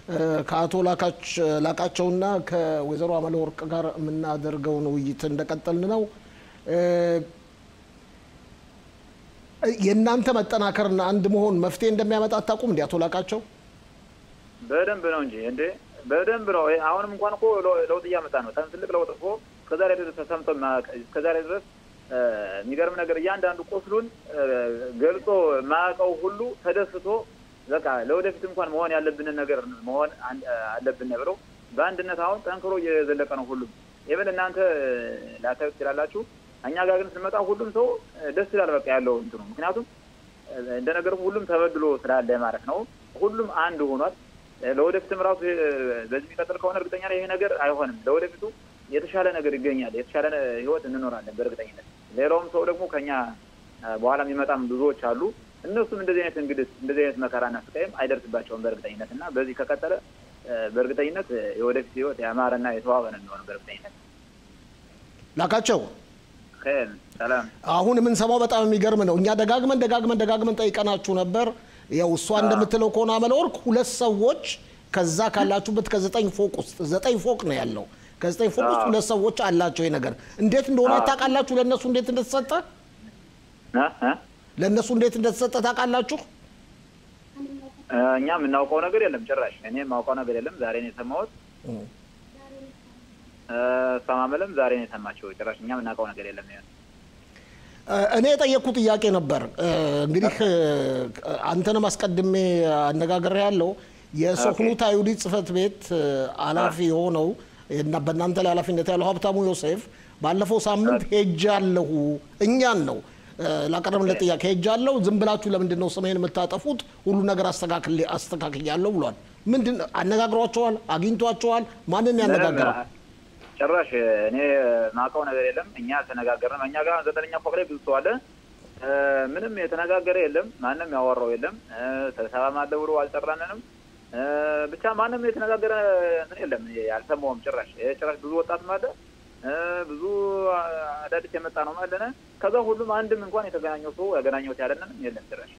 ከአቶ ላቃቸውና ከወይዘሮ አመለወርቅ ጋር የምናደርገውን ውይይት እንደቀጠልን ነው። የእናንተ መጠናከርና አንድ መሆን መፍትሄ እንደሚያመጣ አታውቁም? እንዲ አቶ ላቃቸው በደንብ ነው እንጂ እንዴ በደንብ ነው። አሁንም እንኳን እኮ ለውጥ እያመጣ ነው። ትልቅ ለውጥ እኮ እስከዛሬ ድረስ ተሰምቶ እስከዛሬ ድረስ የሚገርም ነገር እያንዳንዱ ቁስሉን ገልጾ የማያውቀው ሁሉ ተደስቶ በቃ ለወደፊት እንኳን መሆን ያለብንን ነገር መሆን አለብን ብለው በአንድነት አሁን ጠንክሮ እየዘለቀ ነው ሁሉም። ይብል እናንተ ላታዩት ትችላላችሁ። እኛ ጋር ግን ስንመጣ ሁሉም ሰው ደስ ይላል። በቃ ያለው እንትኑ ምክንያቱም እንደነገር ሁሉም ተበድሎ ስላለ ማለት ነው። ሁሉም አንድ ሆኗል። ለወደፊትም ራሱ በዚህ የሚቀጥል ከሆነ እርግጠኛ ይሄ ነገር አይሆንም። ለወደፊቱ የተሻለ ነገር ይገኛል። የተሻለ ህይወት እንኖራለን በእርግጠኝነት። ሌላውም ሰው ደግሞ ከኛ በኋላ የሚመጣም ብዙዎች አሉ። እነሱም እንደዚህ አይነት እንግዲህ እንደዚህ አይነት መከራና ስቃይም አይደርስባቸውም በእርግጠኝነት እና በዚህ ከቀጠለ በእርግጠኝነት የወደፊት ህይወት ያማረና የተዋበ ነው የሚሆነው በእርግጠኝነት። ላቃቸው ሰላም። አሁን የምንሰማው በጣም የሚገርም ነው። እኛ ደጋግመን ደጋግመን ደጋግመን ጠይቀናችሁ ነበር። ያው እሷ እንደምትለው ከሆነ አመለወርቅ ሁለት ሰዎች ከዛ ካላችሁበት ከዘጠኝ ፎቅ ውስጥ ዘጠኝ ፎቅ ነው ያለው ከዘጠኝ ፎቅ ውስጥ ሁለት ሰዎች አላቸው። ይሄ ነገር እንዴት እንደሆነ ታውቃላችሁ? ለእነሱ እንዴት እንደተሰጠ ለእነሱ እንዴት እንደተሰጠ ታውቃላችሁ? እኛ የምናውቀው ነገር የለም ጭራሽ። እኔ የማውቀው ነገር የለም። ዛሬ ነው የሰማሁት። ሰማመለም ዛሬ ነው የሰማቸው። ጭራሽ እኛ የምናውቀው ነገር የለም። እኔ የጠየቅኩ ጥያቄ ነበር። እንግዲህ አንተንም አስቀድሜ አነጋገር ያለው የሶክኑት አይሁዲ ጽህፈት ቤት ኃላፊ የሆነው እና በእናንተ ላይ ኃላፊነት ያለው ሀብታሙ ዮሴፍ ባለፈው ሳምንት ሄጃለሁ እኛን ነው ላቀረብንለት ጥያቄ ሄጃለሁ፣ ዝም ብላችሁ ለምንድን ነው ስሜን የምታጠፉት? ሁሉ ነገር አስተካክያለሁ ብሏል። ምንድን አነጋግሯቸዋል? አግኝቷቸዋል? ማንን ያነጋገረው? ጭራሽ እኔ ማውቀው ነገር የለም። እኛ ተነጋገርንም። እኛ ጋር ዘጠነኛ ፎቅ ላይ ብዙ ሰው አለ። ምንም የተነጋገረ የለም። ማንም ያወራው የለም። ስብሰባም አለ ብሎ አልጠራንንም። ብቻ ማንም የተነጋገረ ምን የለም። አልሰማውም ጭራሽ ጭራሽ ብዙ ወጣትም አለ ብዙ አዳዲስ የመጣ ነው ማለነ ከዛ ሁሉም አንድም እንኳን የተገናኘው ሰው ያገናኘው ያለንም የለም ጭራሽ